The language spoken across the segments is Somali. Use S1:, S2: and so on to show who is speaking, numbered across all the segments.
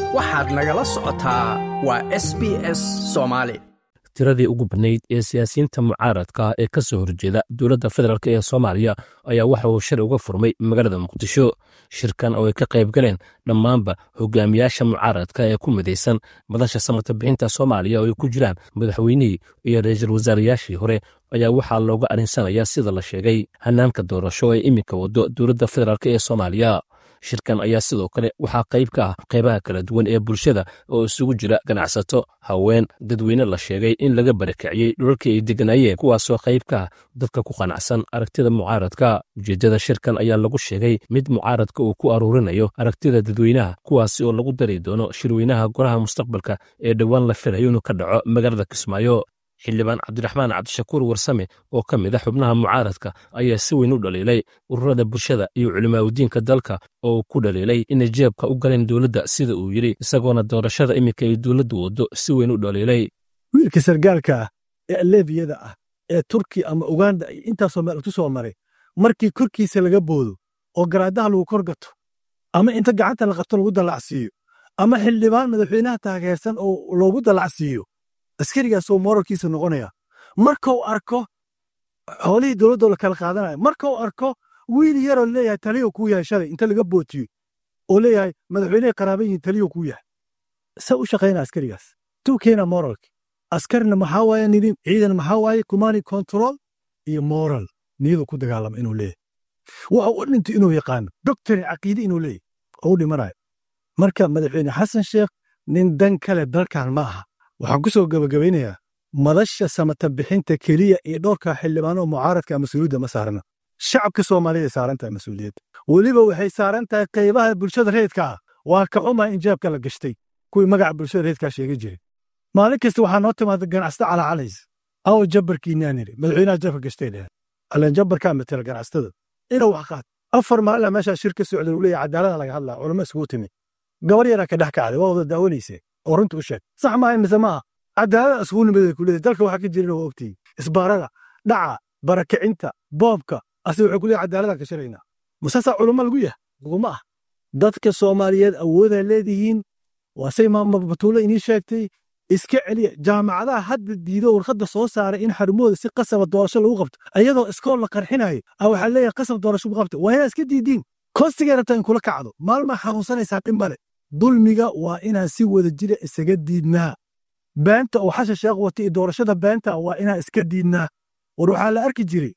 S1: waxaad nagala socotaa waa s b s soomaali
S2: tiradii ugu badnayd ee siyaasiyiinta mucaaradka ee ka soo horjeeda dowladda federaalk ee soomaaliya ayaa waxa uu shir uga furmay magaalada muqdisho shirkan oo ay ka qayb galeen dhammaanba hogaamiyaasha mucaaradka ee ku midaysan madasha samata bixinta soomaaliya oo ay ku jiraan madaxweynihii iyo ra-iisul wasaarayaashii hore ayaa waxaa looga arinsanayaa sida la sheegay hanaanka doorasho ee iminka wado dowladda federaalk ee soomaaliya shirkan ayaa sidoo kale waxaa qayb ka ah qaybaha kala duwan ee bulshada oo isugu jira ganacsato haween dadweyne la sheegay in laga barakiciyey dhulalkii ay degganaayeen kuwaasoo qayb ka ah dadka ku qanacsan aragtida mucaaradka ujeeddada shirkan ayaa lagu sheegay mid mucaaradka uu ku aruurinayo aragtida dadweynaha kuwaasi oo lagu dari doono shirweynaha golaha mustaqbalka ee dhowaan la filayo inuu ka dhaco magaalada kismaayo xildhibaan cabdiraxmaan cabdishakuur warsame oo ka mid a xubnaha mucaaradka ayaa si weyn u dhaliilay ururada bulshada iyo culimaaudiinka dalka oo ku dhaliilay inay jeebka u galeen dowladda sida uu yidhi isagoona doorashada iminka ay dowladdu waddo si weyn u dhaliilay
S3: wiilka sargaalka ah ee aleebiyada ah ee turki ama uganda iyo intaasoo meel utu soo maray markii korkiisa laga boodo oo garaadaha lagu kor gato ama inta gacanta la qabto lagu dallacsiiyo ama xildhibaan madaxweynaha taageersan oo loogu dallacsiiyo askarigaasoo moralkiisa noqonaya markuu arko xoolihii dowladdoo la kala qaadanaya markuu arko wiil yaroo leeyahay taliyo kuu yahay shalay inta laga bootiyo oo leeyahay madaxweynehay qaraaban yihiin taliyo kuu yahay se u shaqayna askarigaas tuu keena moralki askarina maxaa waaye nidim ciidan maxaa waaye kumani control iyo moral niyadu ku dagaalama inuu leeyahay waxa u dhinto inuu yaqaano doctrin caqiide inuu leeyahay oo u dhimanayo marka madaxweyne xasan sheekh nin dan kale dalkan ma aha waxaan ku soo gabagabaynayaa madasha samata bixinta keliya iyo dhowrka xildhibaano mucaaradka mas-uuliyadda ma saarana shacabka soomaaliyada saaran tahay mas-uuliyadda weliba waxay saaran tahay qaybaha bulshada reedka ah waa ka xumaa in jeebka la gashtay kuwii magaca bulshada reedkaa sheega jiray maalin kasta waxaa noo timaada ganacsata calacalays awo jabbarkiinaan yidhi madaxweynaha jeebka gashtay dheheen allan jabbarkaa matela ganacsatada inuu wax qaad afar maalina meeshaa shir ka socda uu leeyahay cadaalada laga hadlaa culamo isugu timi gabar yaraa ka dhex kacday waa wada daawanaysee oo runta u sheeg sax maaha mise maaha cadaalada isugu nimadeeda ku leedahay dalka waxaa ka jirin waa ogtihi isbaarada dhaca barakicinta boobka ase waxay ku leeyahay cadaalada ka shiraynaa musaasaa culamo lagu yahay laguma ah dadka soomaaliyeed awoodaa leedihiin waa say batuulo inii sheegtay iska celiya jaamacadaha hadda diido warqadda soo saaray in xarumahooda si qasaba doorasho lagu qabto ayadoo iskool la qarxinayo a waxaa leeyahay qasab doorasho lagu qabto waa inaa iska diidiin koostigay rabtaa in kula kacdo maalmaa xanuunsanaysaa dhib male dulmiga waa inaan si wada jira isaga diidnaa beenta oo xasha sheekh wata iyo doorashada beenta waa inaan iska diidnaa war waxaa la arki jiray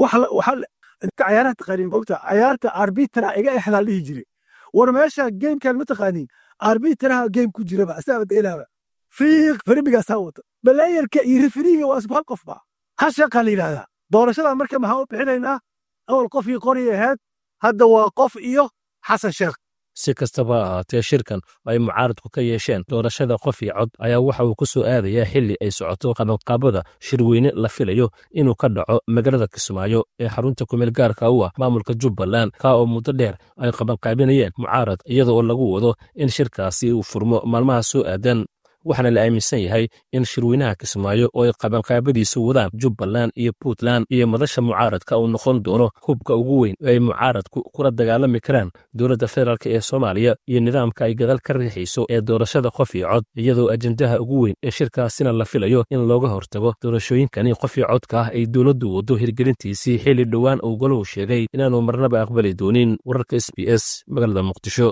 S3: cayaaraha taqaaniin mogta cayaarta arbitra iga exdaa dhihi jiray war meesha geemkan ma taqaaniin arbitraha geem ku jiraba asaaba dheelaaba fiiq faribigaasaa wata balayarka iyo referiga waa isku hal qof ba ha sheeqaa la yidhahdaa doorashada marka maxaa u bixinaynaa awal qofkii qori ahayd hadda waa qof iyo xasan sheekh
S2: si kastaba ha ahaatee shirkan oo ay mucaaradku ka yeesheen doorashada qof iyo cod ayaa waxa uu ku soo aadayaa xilli ay socoto qabanqaabada shirweyne la filayo inuu ka dhaco magaalada kismaayo ee xarunta kumeel gaarka u ah maamulka jubbaland kaa oo muddo dheer ay qabanqaabinayeen mucaarad iyada oo lagu wado in shirkaasi uu furmo maalmaha soo aadan waxaana la aaminsan yahay in shirweynaha kismaayo oo ay qabanqaabadiisu wadaan jubbaland iyo puntland iyo madasha mucaaradka uu noqon doono hubka ugu weyn oo ay mucaaradku kula dagaalami karaan dowladda federaalk ee soomaaliya iyo nidaamka ay gadaal ka riixayso ee doorashada qof iyo cod iyadoo ajendaha ugu weyn ee shirkaasina la filayo in looga hortago doorashooyinkani qof iyo codka ah ay dowladdu waddo hirgelintiisii xilli dhowaan uu golahu sheegay inaanu marnaba aqbali doonin wararka s b s magaalada muqdisho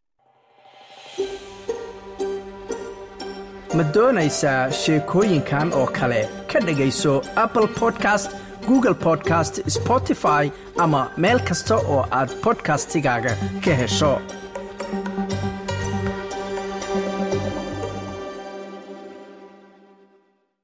S1: ma doonaysaa sheekooyinkan oo kale ka dhegayso apple podcast google podcast spotify ama meel kasta oo aad bodkastigaaga ka hesho